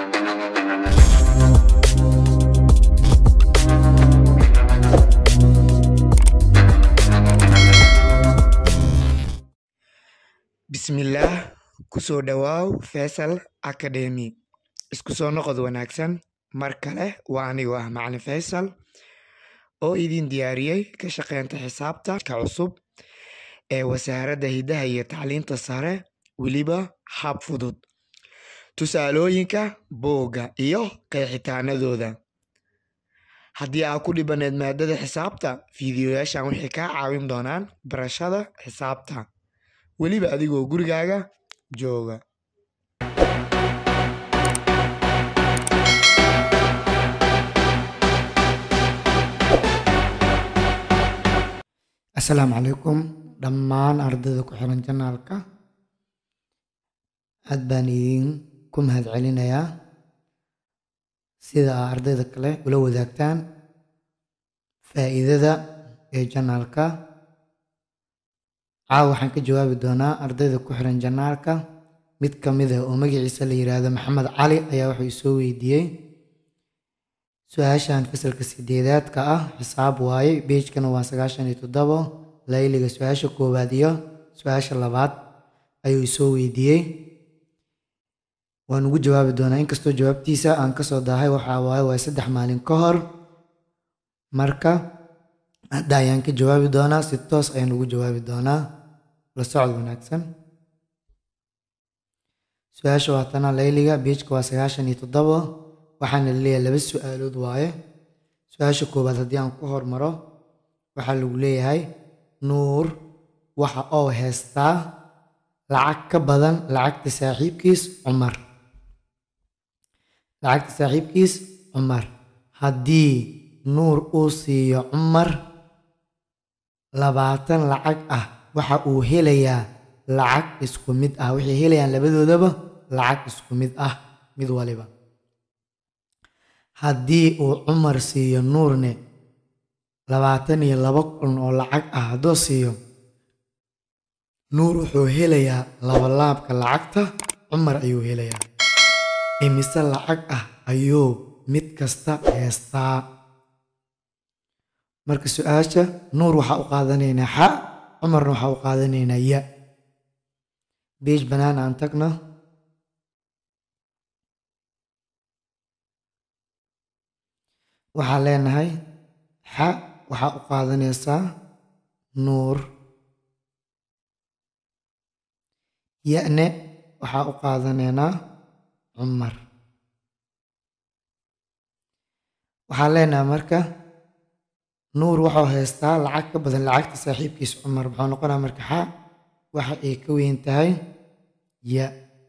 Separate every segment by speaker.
Speaker 1: Bismillaah ku soo dhawaaw Feisal Academy. Isku soo noqod wanaagsan mar kale waa anigoo ah Macalin Faysal oo idin diyaariyey ka shaqeynta xisaabta ka cusub ee Wasaaradda Hidaha iyo Tacliinta Sare weliba hab fudud. Tusaalooyinka buugga iyo qeexitaanadooda. Haddii aad ku dhibaneed maadada xisaabta, fiidiyoyaashan waxay kaa caawin doonaan barashada xisaabta. weliba adigoo gurigaaga jooga.
Speaker 2: asalaamu calaykum dhammaan ardayda ku xiran janaalka aad baan idinku mahadcelinayaa sida aa ardayda kale ula wadaagtaan faa'iidada ee janaalka caawa waxaan ka jawaabi doonaa ardayda ku xiran janaalka mid ka mid ah oo magaciisa la yiraahdo maxamed cali ayaa wuxuu isoo weydiiyey su-aashan fasalka sideedaadka ah xisaab waaye beejkana waa sagaashan iyo toddobo layliga su-aasha koowaad iyo su-aasha labaad ayuu isoo weydiiyey waan ugu jawaabi doonaa inkastoo jawaabtiisa aan kasoo daahay waxaa waaye waa saddex maalin ka hor marka hadda ayaan ka jawaabi doonaa si toos ayaan ugu jawaabi doonaa la socod wanaagsan su-aasha waa tana layliga beejka waa sagaashan iyo toddobo waxaana laleeyahay laba su-aalood waaye su-aasha koowaad haddii aan ku hormaro waxaa lagu leeyahay nuur waxa oo heystaa lacag ka badan lacagta saaxiibkiis cumar lacagta saaxiibkiis cumar haddii nuur uu siiyo cumar labaatan lacag ah waxa uu helayaa lacag isku mid ah waxay helayaan labadoodaba lacag isku mid ah mid waliba haddii uu cumar siiyo nuurne labaatan iyo laba kun oo lacag ah hadduu siiyo nuur wuxuu helayaa labalaabka lacagta cumar ayuu helayaa imise lacag ah ayuu mid kasta heestaa marka su-aasha nuur waxaa u qaadanaynaa xa cumarna waxaa u qaadanaynaa ya beej bannaan aan tagno waxaa leenahay xa waxaa u qaadanaysaa nuur ya-ne waxaa u qaadanaynaa cumar waxaa leenahay marka nuur wuxuu haystaa lacag ka badan lacagta saaxiibkiis cumar muxuu noqonaa marka xa waxa ay ka weyn tahay ya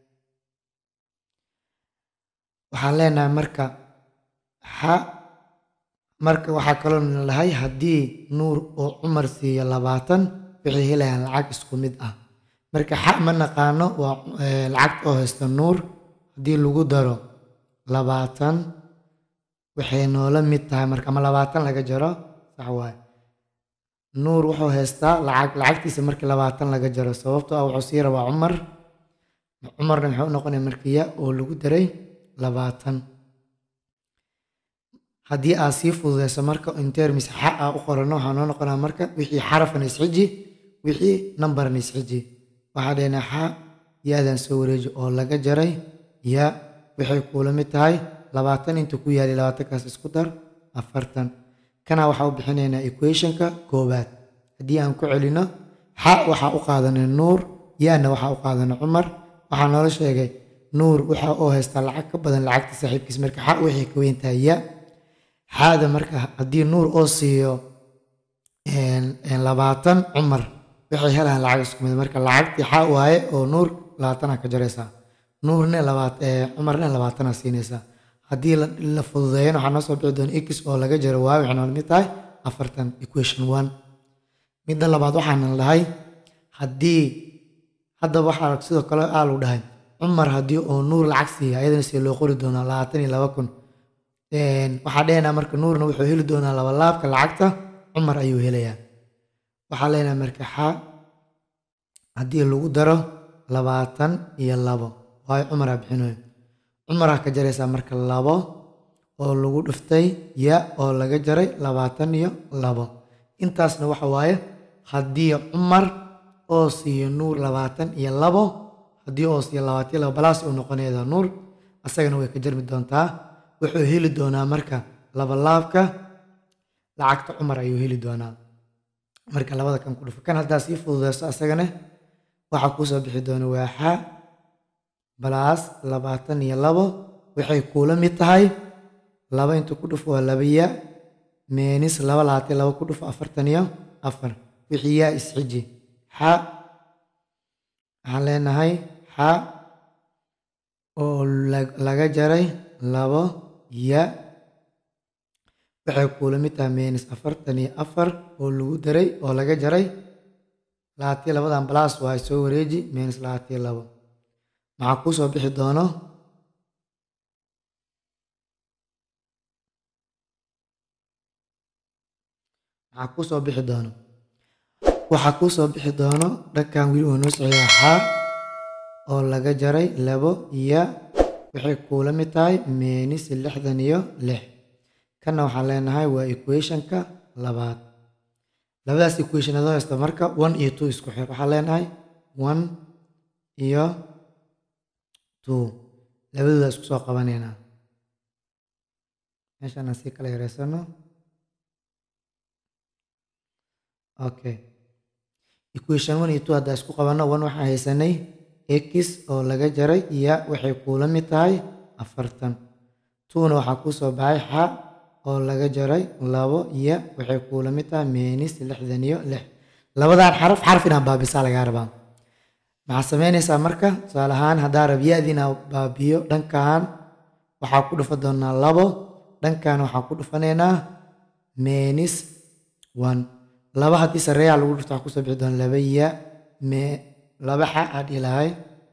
Speaker 2: waxaan leenahay marka xa marka waxaa kaloo lahay haddii nuur oo cumar siiyo labaatan waxay helayaan lacag isku mid ah marka xa ma naqaano waa lacagta oo haysta nuur haddii lagu daro labaatan waxay noola mid tahay marka ama labaatan laga jaro sax waaye nuur wuxuu haystaa lacag lacagtiisa markii labaatan laga jaro sababtoo ah wuxuu sii rabaa cumar cumarna muxuu noqonaya markiya oo lagu daray labaatan haddii aad sii fududeyso marka intermis xa a u qorano waxaa noo noqonaa marka wixii xarafna isxiji wixii nambarna isxiji waxaa dhehnaa xa ya-dan soo wareeji oo laga jaray ya waxay kuula mid tahay labaatan inta ku yaalay labaatankaas isku dar afartan kana waxaa u bixinaynaa equationka koowaad haddii aan ku celino xa waxaa u qaadanay nuur ya-na waxaa u qaadanay cumar waxaa noola sheegay nuur waxa uu haystaa lacag ka badan lacagta saaxiibkiis marka xa waxay ka weyn tahay ya xaada marka haddii nuur oo siiyo labaatan cumar waxay helayaan lacag isku mid marka lacagtii xa waaye oo nuur labaatana ka jaraysaa nuurne cumarne labaatana siinaysaa haddii la fududeeyana waxaa noo soo bixi doona x oo laga jaro waaye waxay nool mid tahay afartan equation one midda labaad waxaana dhahay haddii haddaba waxaa sidoo kale aa lagu dhahay cumar haddii oo nuur lacag siiya ayadana see loo qori doonaa labaatan iyo laba kun waxaa dhehnaa marka nuurna wuxuu heli doonaa labalaabka lacagta cumar ayuu helayaa waxaa leenahay marka xa haddii lagu daro labaatan iyo labo waayo cumaraa bixinayo cumaraa ka jaraysaa marka labo oo lagu dhiftay ya oo laga jaray labaatan iyo labo intaasna waxa waaye haddii cumar oo siiyo nuur labaatan iyo labo haddii oo siiyo labaatan iyo labo balaas uu noqonayda nuur asagana way ka jarmi doontaa wuxuu heli doonaa marka labalaabka lacagta cumar ayuu heli doonaa marka labada kan ku dhufo kan haddaa sii fududeyso asagana waxaa kuusoo bixi doona waaxa balaas labaatan iyo labo waxay kuula mid tahay laba inta ku dhufo waa laba ya meenis laba labaatan laba ku dhufo afartan iyo afar wixii yaa isxiji xa waxaan leenahay xa oo laga jaray labo ya waxay kuula mid tahay meenis afartan iyo afar oo lagu daray oo laga jaray labaatiyo labadan balaas waa soo wareeji meenis labaatiyo labo maxaa kuu soo bixi doono maxaa kuu soo bixi doono waxaa kuu soo bixi doono dhankan weli uu noo socdaa xaa oo laga jaray labo ya waxay kuula mid tahay meenis lixdan iyo lix kanna waxaan leenahay waa equationka labaad labadaas equation adoo haysta marka one iyo two isku xir waxaan leenahay one iyo two labadooda isku soo qabanaynaa meeshaan aan sii kala yareysano okay equation one iyo two haddaa isku qabanno one waxaan haysanay x oo laga jaray ya waxay kuula mid tahay afartan twona waxaa kuu soo baxay xa oo laga jaray labo ya waxay kuula mid tahay meenis lixdan iyo lix labadan xaraf xaraf inaa baabisaa lagaa rabaa maxaa samaynaysaa marka tusaale ahaan haddaa rab ya-di inaa baabiyo dhankan waxaa ku dhufa doonaa labo dhankan waxaa ku dhufanaynaa meenis one laba haddii sareeyaa lagu dhufto waxaa kusoo bixi doona laba ya me laba xa aad ilahay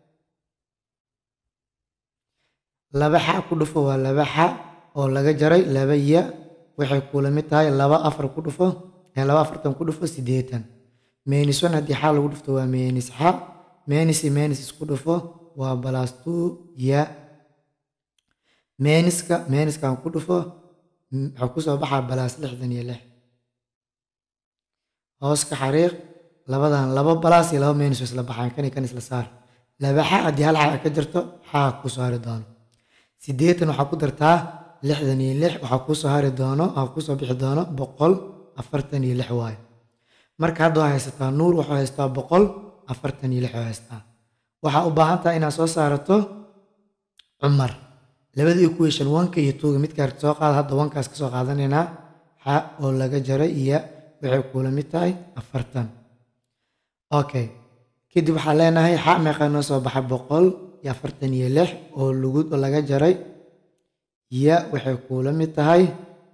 Speaker 2: laba xa ku dhufo waa laba xa oo laga jaray laba ya waxay kuula mid tahay laba afar ku dhufo laba afartan ku dhufo siddeetan meenis one haddii xa lagu dhufto waa meenis xa meenis iyo meenis isku dhufo waa balas two ya meeniska meeniskan ku dhufo waxaa kusoo baxaa balaas lixdan iyo lix hoos ka xariiq labadan laba balaas iyo laba meenis isla baxaan kan iyo kan isla saar laba xa haddii hal xa ka jirto xaa ku saari doono siddeetan waxaa ku dartaa lixdan iyo lix waxaa kuu soo hari doono waxaa kuu soo bixi doono boqol afartan iyo lix waayo marka hadda waa haysataa nuur waxuu haystaa boqol afartan iyo lix oo haystaa waxaa u baahan tahay inaad soo saarato cumar labada equation wanka iyo tuuga midka arta soo qaada hadda wankaas ka soo qaadanaynaa xa oo laga jaray iyo waxay kuula mid tahay afartan okay kadib waxaa leenahay xa meeqa noo soo baxay boqol iyo afartan iyo lix oo lagu oo laga jaray ya waxay kuula mid tahay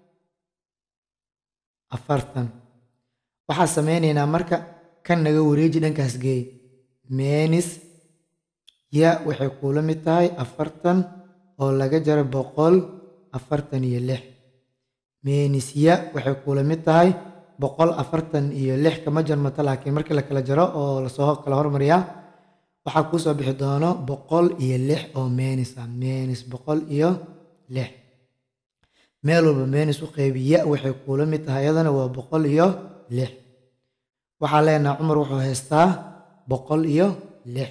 Speaker 2: afartan waxaa sameynaynaa marka kan naga wareeji dhankaas geey meenis ya waxay kuula mid tahay afartan oo laga jaray boqol afartan iyo lix meenis ya waxay kuula mid tahay boqol afartan iyo lix kama jarmato laakiin markii la kala jaro oo lasoo kala hormariyaa waxaa kuu soo bixi doono boqol iyo lix oo meenis ah meenis boqol iyo lix meel walba meenis u qeybi ya waxay kuula mid tahay iyadana waa boqol iyo lix waxaa leenaha cumar wuxuu haystaa boqol iyo lix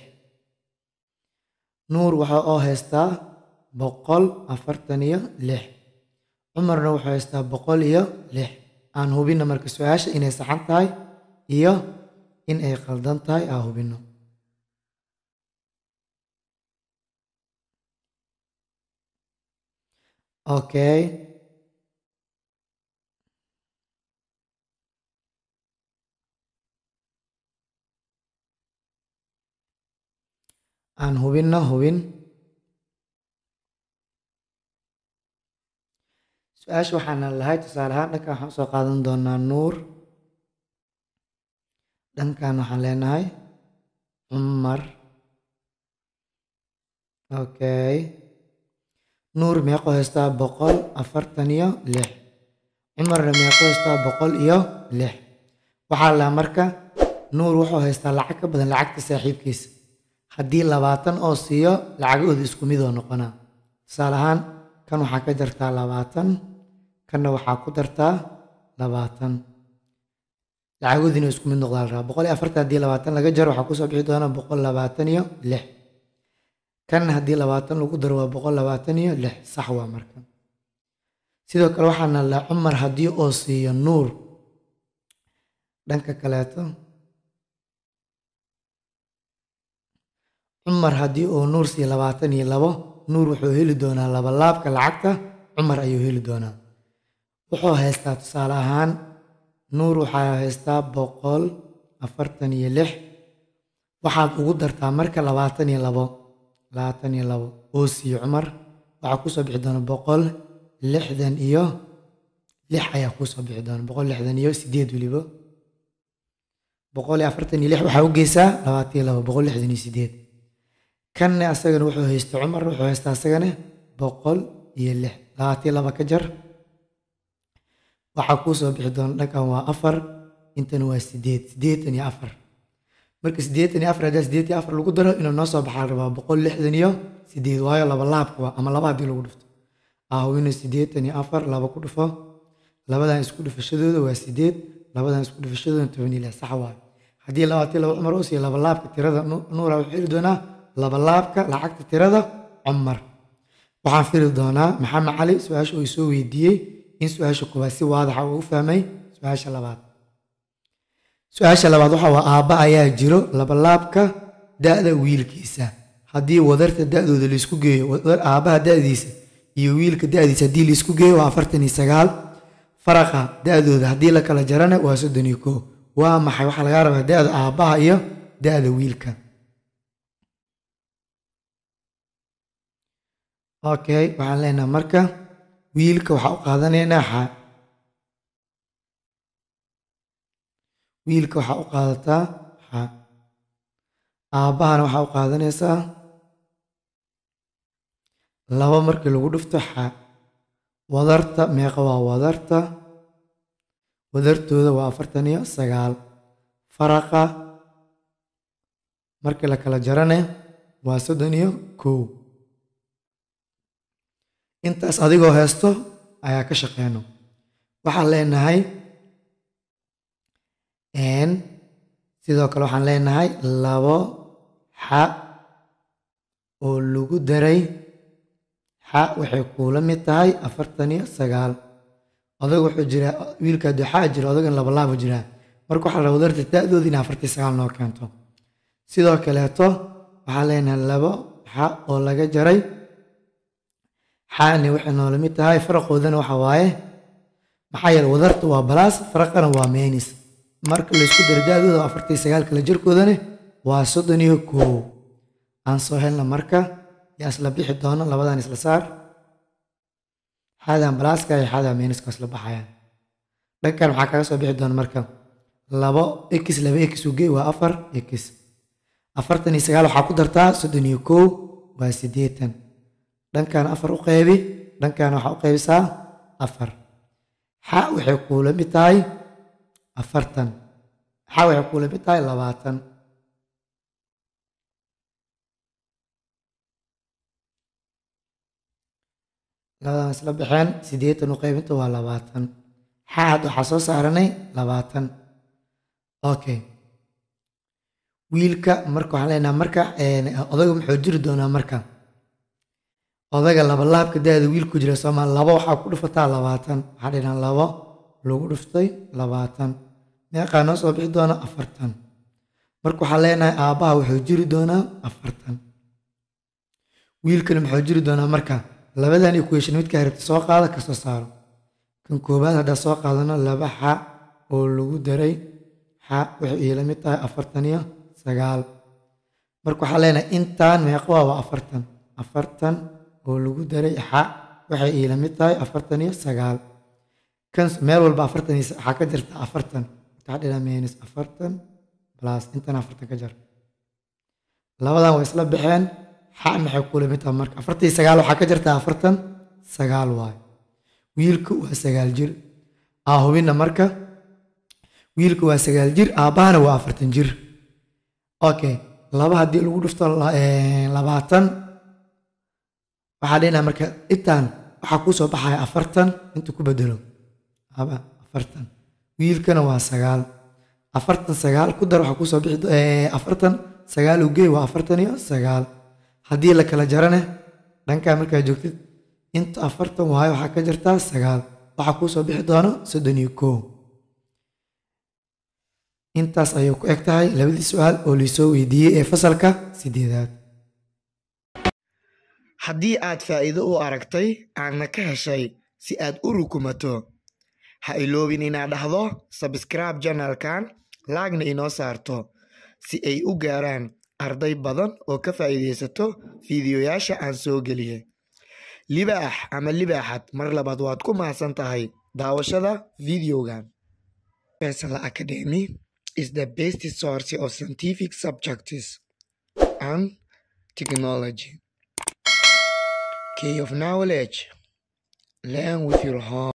Speaker 2: nuur waxa oo haystaa boqol afartan iyo lix cumarna wuxuu haystaa boqol iyo lix aan hubinno marka su-aasha inay saxan tahay iyo in ay qaldan tahay aan hubinno okay aan hubinno hubin su-aasha waxaana lahay tusaale ahaan dhankan waxaan usoo qaadan doonaa nuur dhankan waxaan leenahay cumar okay nuur meeqo haystaa boqol afartan iyo lix cumarna meeqo haystaa boqol iyo lix waxaa la marka nuur wuxuu haystaa lacag ka badan lacagta saaxiibkiisa haddii labaatan oo siiyo lacagahooda isku mid oo noqonaa tusaale ahaan kan waxaa ka jartaa labaatan kanna waxaa ku dartaa labaatan lacagoodiina isku mid noqdaa la rabaa boqol iyo afartan haddii labaatan laga jaro waxaa kusoo bixi doona boqol labaatan iyo lix kan haddii labaatan lagu daro waa boqol labaatan iyo lix sax waa marka sidoo kale waxaana la cumar haddii oo siiyo nuur dhanka kaleeto cumar haddii oo nuur siiyo labaatan iyo labo nuur wuxuu heli doonaa labalaabka lacagta cumar ayuu heli doonaa wuxuu haystaa tusaale ahaan nuur waxaa haystaa boqol afartan iyo lix waxaad ugu dartaa marka labaatan iyo labo labaatan iyo labo oo siiyo cumar waxaa kusoo bixi doona boqol lixdan iyo lix ayaa kusoo bixi doona boqol lixdan iyo sideed weliba boqol iyo afartan iyo lix waxaa u geysaa labaatan iyo labo boqol lixdan iyo sideed kanne asagana wuxuu haysta cumar wuxuu haystaa asagana boqol iyo lix labaatan iyo laba ka jar waxaa kuu soo bixi doona dhankan waa afar intana waa sideed siddeetan iyo afar marka siddeetan iyo afar haddaa siddeetan iyo afar lagu daro inuu noo soo baxaa la rabaa boqol lixdan iyo sideed waayo laba laabka waa ama laba haddii lagu dhufto ahwina siddeetan iyo afar laba ku dhufo labadan isku dhufashadooda waa sideed labadan isku dhufashadooda toban iyo lix sax waayo haddii labaatan iyo laba cumar oo siiyo laba laabka tirada nuura wuxuu heli doonaa laba laabka lacagta tirada cumar waxaan firi doonaa maxamed cali su-aasha uu soo weydiiyey in su-aasha koowaad si waadaxa uu u fahmay su-aasha labaad su-aasha labaad waxa waa aabba ayaa jiro labalaabka da-da wiilkiisa haddii wadarta da-dooda laisku geeyo aabbaha da-diisa iyo wiilka da-diisa haddii laisku geeyo waa afartan iyo sagaal faraqa da-dooda haddii la kala jarana waa soddon iyo koo waa maxay waxaa lagaa rabaa da-da aabbaha iyo da-da wiilka okay waxaan leenaha marka wiilka waxaa u qaadanaynaa xa wiilka waxaa u qaadataa xa aabbahana waxaa u qaadanaysaa laba markii lagu dhufto xa wadarta meeqa waa wadarta wadartooda waa afartan iyo sagaal faraqa markii la kala jarane waa soddon iyo kow intaas adigoo haysto ayaa ka shaqeyno waxaan leenahay sidoo kale waxaan leenahay labo xa oo lagu daray xa waxay kuula mid tahay afartan iyo sagaal odag wuxuu jiraa wiilka hadduu xaa jiro odagan labalaaba jiraa marka waxaa la wadarta da-dooda inay afartan sagaal noo keento sidoo kaleeto waxaan leenahay labo xa oo laga jaray xaani waxay noola mid tahay faraqoodana waxa waaye maxaa yeele wadarta waa balaas faraqana waa meenis marka laysku daro da-dooda afartan sagaal kala jirkoodana waa soddon iyo koow aan soo helna marka yaa isla bixi doono labadan isla saar xaadan balaaska iyo xaadan meeniska isla baxayaan dhankan maxaa kaga soo bixi doona marka labo x laba x ugey waa afar x afartan iyo sagaal waxaa ku dartaa soddon iyo koow waa siddeetan dhankan afar u qeybi dhankan waxaa u qeybisaa afar xa waxay kuula mid tahay afartan xa waxay kuula mid tahay labaatan labadan isla baxeen siddeetan u qaybinta waa labaatan xa hadda waxaa soo saaranay labaatan okay wiilka marka waxaan leenaha marka odaga muxuu jiri doonaa marka odaga labalaabka da-da wiilku jira soomaa labo waxaa ku dhufataa labaatan waxaa dhinaa labo lagu dhuftay labaatan meeqaa noo soo bixi doona afartan marka waxaa leenahay aabbaha wuxuu jiri doonaa afartan wiilkana muxuu jiri doonaa marka labadan equation midka rabta soo qaada kasoo saaro kan koowaad haddaa soo qaadano laba xa oo lagu daray xa waxay iila mid tahay afartan iyo sagaal marka waxaa leenahay intaan meeqa waa waa afartan afartan oo lagu daray xa waxay iila mid tahay afartan iyo sagaal kan meel walba afartan iyo waxaa ka jirta afartan waxaa dhina minus afartan plus intan afartan ka jar labadan way isla baxeen xa maxay kula mid tahay marka afartan iyo sagaal waxaa ka jirta afartan sagaal waayo wiilku waa sagaal jir aa hubina marka wiilku waa sagaal jir aabbahana waa afartan jir okay laba haddii lagu dhufto labaatan waxaa dhehnaa marka intaan waxaa kuu soo baxaya afartan inta ku bedelo haba afartan wiilkana waa sagaal afartan sagaal ku dar waxaa kusoo bixi afartan sagaal ugey waa afartan iyo sagaal haddii la kala jarane dhankaa markaa joogtid inta afartan waayo waxaa ka jirtaa sagaal waxaa kuu soo bixi doono soddon iyo koo intaas ayay ku eg tahay labadii su-aal oo liisoo weydiiyey ee fasalka sideedaad
Speaker 1: haddii aad faa'iido u aragtay aadna ka heshay si aad u rukumato ha iloobin inaad dhahdo sabscribe janalkan laagna inoo saarto si ay u gaaraan arday badan oo ka faa'iidaysato fiidiyoyaasha aan soo geliyay libaax ama libaaxad mar labaad waad ku mahadsan tahay daawashada videogan Faisal Academy is the best source of scientific subjects and technology. Key of knowledge. Learn with your heart.